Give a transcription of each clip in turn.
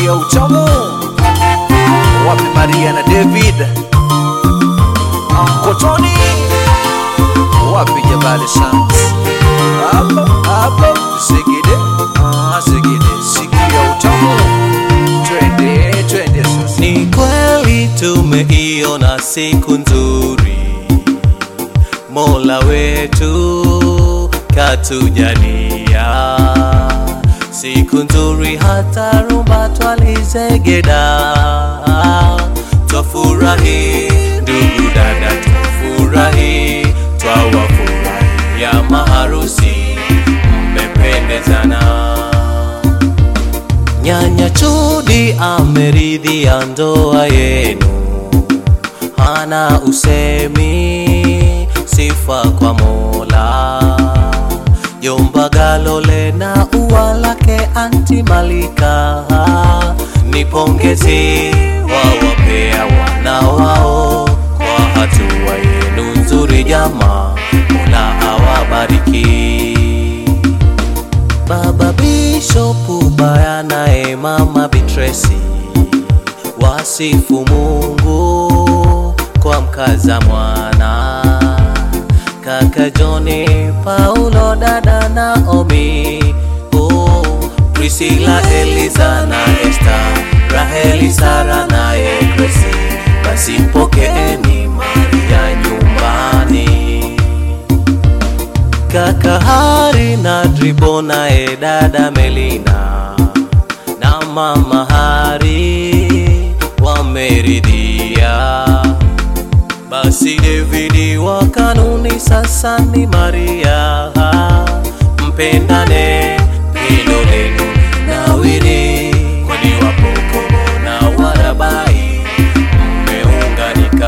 sikia utamu wapi Maria na David Ankotoni wapi Jabali Sounds hapo hapo Segede ah Segede sikia utamu twende twende sasa Ni kweli tumeiona siku nzuri, Mola wetu katujalia siku nzuri, hata rumba twalizegeda. Twafurahi ndugu dada, twafurahi, twawafurahi ya maharusi, mmependezana. Nyanya Chudi ameridhia ndoa yenu, hana usemi, sifa kwa Mola. Jomba Galole na ua lake Anti Malika, ni pongezi wawapea wana wao kwa hatua yenu nzuri, jama, Mola awabariki. Baba Bishopu Baya naye Mama Bitresi wasifu Mungu kwa mkaza mwana, kaka Joni, Paulo, dada Naomi, oh, Priscilla, Eliza na Esther, Raheli, Sara naye Grace, basi mpokeeni Maria nyumbani kaka Hari na Dribo naye dada Melina na mama Hari wameridhia. Basi Davidi wa kanuni sasa ni Maria, mpendane pendo lenu nawiri, kwani wapokomo na warabai mmeunganika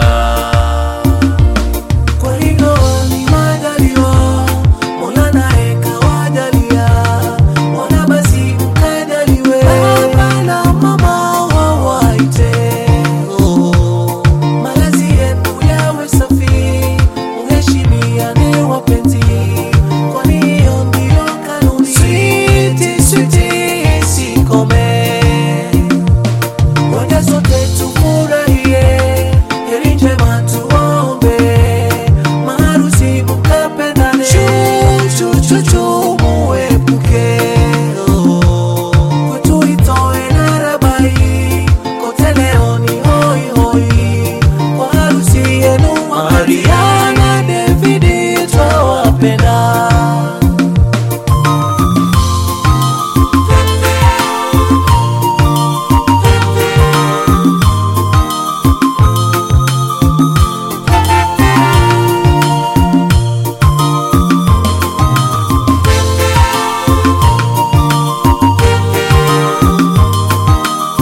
kwa hilo ni majaliwa, Mola naye kawajalia, Mola basi mkajaliwe, baba na mama wawaite, oh, malazi yenu yawe safi, mheshimiane wapenzi, kwani hiyo ndiyo kanuni. Switi, switi, sikome Ngoja sote tufurahie, heri njema tuombe, maharusi mkapendane, chu chu chu muepuke, kwetu itoe na rabai, kote leo ni hoi hoi, kwa harusi yenu Maria na Davidi twawapenda.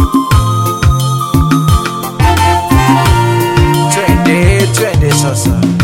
twende twende sasa